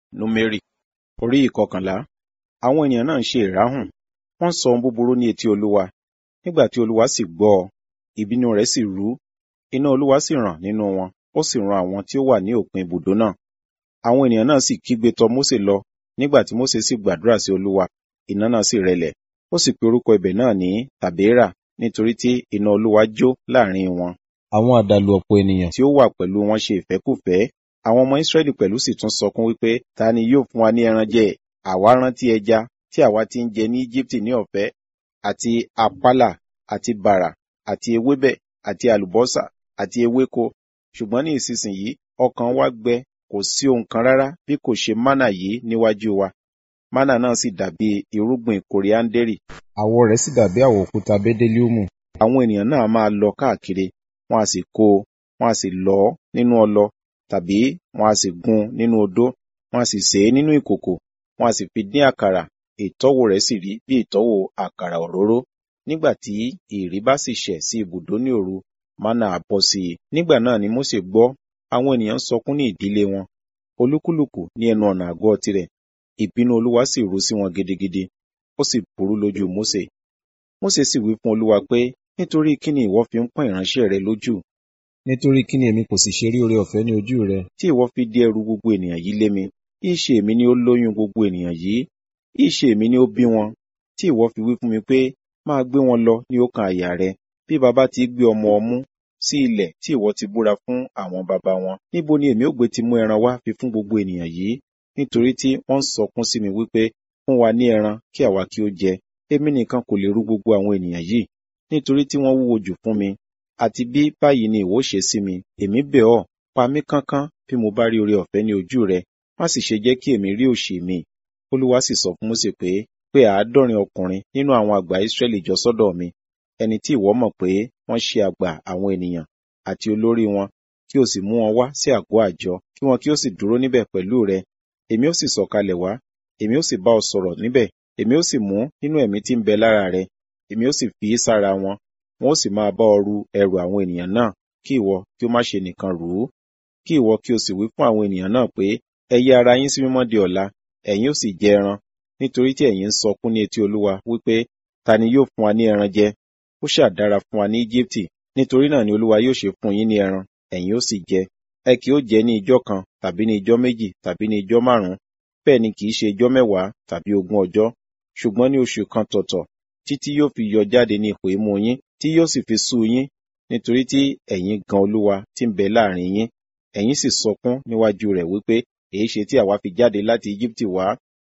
númérì orí ìkọkànlá àwọn ènìyàn náà ń ṣe ìráhùn wọ́n sọ ohun búburú ní etí olúwa nígbà tí olúwa sì gbọ́ ọ ìbínú rẹ̀ sì rú iná olúwa sì ràn nínú wọn ó sì run àwọn tí ó wà ní òpin ibùdó náà àwọn ènìyàn náà sì kígbe tọ̀ mósè lọ nígbà tí mósè sì gbàdúrà sí olúwa iná náà sì rẹlẹ̀ ó sì pe orúkọ ibẹ̀ náà ní tàbéèrà nítorí tí iná olúwa jó láàrin wọn àwọn àdàlù ọ̀pọ̀ ènìyàn tí ó wà pẹ̀lú wọn ṣe ìfẹ́kùfẹ́ àwọn ọmọ Ísírẹ́lì pẹ̀lú sì tún sọkún wípé ta ni yóò fún wa ní ẹran jẹ àwa rántí ẹja tí àwa ti ń jẹ ní Íjíbítì ní ọ̀fẹ́ àti àpálà àti bàrà àti ewébẹ̀ àti àlùbọ́sà àti ewéko ṣùgbọ́n ní ìsinsìnyí ọkàn wa gbẹ kò sí ohun kan rárá bí kò ṣe mánà yìí níwájú wa mánà náà sì dàbí irúgbìn kòríáńdérì àwọ̀ rẹ̀ sì dàbí àwọ̀ òkúta bédélíùmù àwọn ènìyàn náà máa lọ káàkiri wọn a sì kó o wọn a sì lọ ọ́ nínú ọlọ tàbí wọn a sì gún nínú odó wọn a sì sè é nínú ìkòkò wọn a sì fi dín àkàrà ìtọ́wò rẹ̀ sì rí bí ìtọ́wò àkàrà òróró nígbà tí ìrì bá sì ṣẹ̀ sí ibùdó ní òru mánà á bọ́ sí i nígbà náà ni Mósè gbọ́ àwọn ènìyàn ń sọkún ní ìdílé wọn olúkúlùkù ní ẹnu ọ̀nà àgọ́ tirẹ̀ ìbínú olúwa sì rú sí wọn gidigidi ó sì burú lójú Mósè Mósè sì wí fún olúwa pé nítorí kí ni ìwọ fi ń pọ́n ìránṣẹ́ rẹ lójú nítorí kí ni èmi kò sì ṣe rí oore ọ̀fẹ́ ní ojú rẹ tí ìwọ fi dí ẹrù gbogbo ènìyàn yìí lé mi ìṣe èmi ni ó lóyún gbogbo ènìyàn yìí ìṣe èmi ni ó bí wọn tí ìwọ fi wí fún mi pé máa gbé wọn lọ ní ọkàn àyà rẹ bí baba ti gbé ọmọ ọmú sí ilẹ̀ tí ìwọ ti búra fún àwọn baba wọn níbo ni èmi ó gbé ti mú ẹran wá fi fún gbogbo ènìyàn yìí nítorí tí wọ́n ń sọkún sí mi wípé fún wa ní ẹran kí àwa kí ó jẹ èmi nìkan kò lè rú gbogbo àwọn ènìyàn yìí nítorí tí wọ́n wúwo jù fún mi àti bí báyìí ni ìwọ ṣe sí mi èmi bẹ̀ ọ́ pa mí kánkán bí mo bá rí oore ọ̀fẹ́ ní ojú rẹ má sì ṣe jẹ́ kí èmi rí òṣì mi olúwa sì sọ fún Mósè pé pé àádọ́rin ọkùnrin nínú àwọn àgbà Ísírẹ́lì jọ sọ́dọ̀ mi ẹni tí ìwọ mọ̀ pé wọ́n ṣe àgbà àwọn ènìyàn àti olórí wọn kí o sì mú wọn wá sí àgọ́ àjọ kí wọn kí ó sì dúró níbẹ̀ pẹ̀lú rẹ èmi ó sì sọ̀kalẹ̀ wá èmi ó sì bá ọ sọ̀rọ̀ níbẹ̀ èmi ó sì mú nínú ẹ̀mí tí ń bẹ lára rẹ èmi ó sì fi í sára wọn wọn ó sì máa bá ọ ru ẹrù àwọn ènìyàn náà kí ìwọ kí ó má ṣe nìkan rù ú kí ìwọ kí o sì wí fún àwọn ènìyàn náà pé ẹ yí ara yín sí mímọ́ di ọ̀la ẹ̀yin ó sì jẹ ẹran nítorí tí ẹ̀yin ń sọkún ní etí olúwa wípé ta ni yóò fún wa ní ẹran jẹ ó ṣáà dára fún wa ní Íjíbítì nítorí náà ni olúwa yóò ṣe fún yín ní ẹran ẹ̀yin ó sì jẹ ẹ kì ó jẹ ní ijọ́ kan tàbí ní ijọ́ méjì tàbí ní ijọ́ márùn-ún bẹ́ẹ̀ ni kì í ṣe ijọ́ mẹ́wàá tàbí ogún ọjọ́ ṣùgbọ́n ní oṣù kan tọ̀tọ̀ títí yóò fi yọ jáde ní ipò imú yín tí yóò sì fi sú yín nítorí tí ẹ̀yin gan olúwa tí ń bẹ láàrin yín ẹ̀yin sì sọkún níwájú rẹ̀ wípé èyí ṣe tí àwa fi jáde láti Íjíbítì wá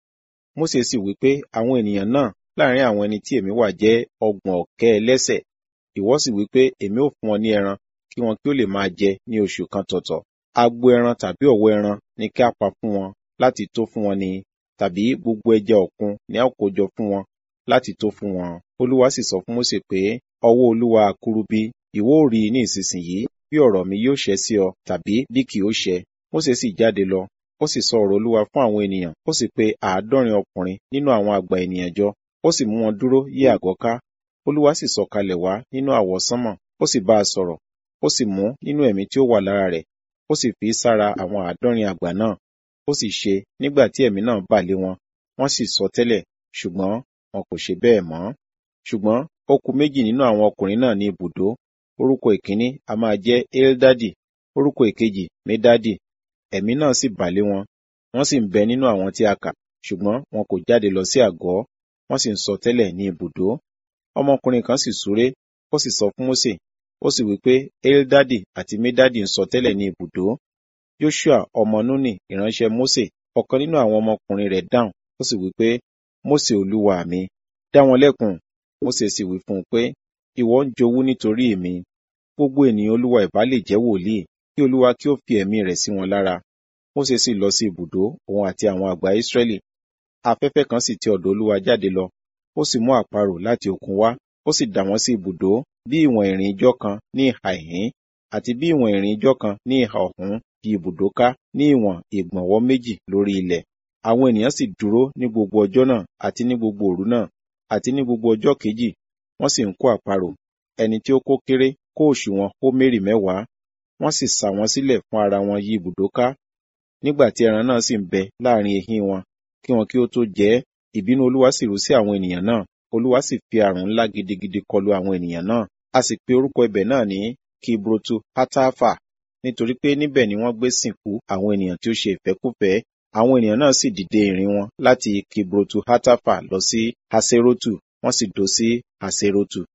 Mósè sì wípé àwọn ènìyàn náà láàrin àwọn ẹni tí èmi wà jẹ́ ọgbọ̀n ọ̀kẹ́ ẹlẹ́ṣẹ̀ ìwọ sì wípé èmi ò fún wọn ní ẹran kí wọn kí ó lè máa jẹ ní oṣù kan tọ̀tọ̀ agbo ẹran tàbí ọ̀wọ́ ẹran ni kí a pa fún wọn láti tó fún wọn ni tàbí gbogbo ẹja òkun ni a kó jọ fún wọn láti tó fún wọn olúwa sì sọ fún Mósè pé ọwọ́ olúwa àkúrúbí ìwọ ò rí ní ìsinsìnyí bí ọ̀rọ̀ mi yóò ṣẹ sí ọ tàbí bí kì ó ṣẹ Mósè sì jáde lọ ó sì sọ ọ̀rọ̀ olúwa fún àwọn ènìyàn ó sì pe àádọ́rin ọkùnrin nínú àwọn àgbà ènìyàn jọ ó sì mú wọn dúró yí àgọ́ ká olúwa sì sọ̀kalẹ̀ wá nínú àwọsánmọ̀ ó sì bá a sọ̀rọ̀ ó sì mú nínú ẹ̀mí tí ó wà lára rẹ̀ ó sì fi sára àwọn àádọ́rin àgbà náà ó sì ṣe nígbà tí ẹ̀mí náà bà lé wọn wọ́n sì sọ tẹ́lẹ̀ ṣùgbọ́n wọn kò ṣe bẹ́ẹ̀ mọ́ ṣùgbọ́n ó kù méjì nínú àwọn ọkùnrin náà ní ibùdó orúkọ ìkíní a máa jẹ́ eldadi orúkọ ìkejì medadi ẹ̀mí náà sì bà lé wọn wọ́n sì ń bẹ nínú àwọn tí a kà ṣùgbọ́n wọn kò jáde lọ sí àgọ́ wọ́n sì ń sọ tẹ́lẹ̀ ní ibùdó ọmọkùnrin kan sì súré ó sì sọ fún Mósè ó sì wí pé eldadi àti medadi ń sọ tẹ́lẹ̀ ní ibùdó Joshua ọmọ Núnì ìránṣẹ́ Mósè ọ̀kan nínú àwọn ọmọkùnrin rẹ̀ dáhùn ó sì wí pé Mósè olúwa mi dá wọn lẹ́kun Mósè sì wí fún un pé ìwọ ń jowú nítorí mi gbogbo ènìyàn olúwa ìbá lè jẹ́ wòlíì kí olúwa kí ó fi ẹ̀mí rẹ̀ sí wọn lára Mósè sì lọ sí ibùdó òun àti àwọn àgbà Ísírẹ́lì afẹ́fẹ́ kan sì ti ọ̀dọ̀ olúwa jáde lọ ó sì mú àparò láti òkun wá ó sì dà wọ́n sí ibùdó bí ìwọ̀n ìrìn ijọ́ kan ní ìhà ìhín àti bí ìwọ̀n ìrìn ijọ́ kan ní ìhà ọ̀hún di ibùdó ká ní ìwọ̀n ìgbọ̀nwọ́ méjì lórí ilẹ̀ àwọn ènìyàn sì dúró ní gbogbo ọjọ́ náà àti ní gbogbo òru náà àti ní gbogbo ọjọ́ kejì wọ́n sì ń kó àparò ẹni tí ó kó kéré kó òṣùwọ̀n hómérì mẹ́wàá wọ́n sì sà wọ́n sílẹ̀ fún ara wọn yí ibùdó ká nígbà tí ẹran náà sì ń bẹ láàrin ehín wọn kí wọn kí ó tó jẹ ẹ́ ìbínú olúwa sì rú sí àwọn ènìyàn náà olúwa sì fi àrùn ńlá gidigidi kọlu àwọn ènìyàn náà a sì pe orúkọ ibẹ̀ náà ní kibrotu hatafa nítorí pé níbẹ̀ ni wọ́n gbé sìnkú àwọn ènìyàn tí ó ṣe ìfẹ́kúfẹ̀ẹ́ àwọn ènìyàn náà sì dìde ìrìn wọn láti kibrotu hatafa lọ sí haserotu wọ́n sì dó sí haserotu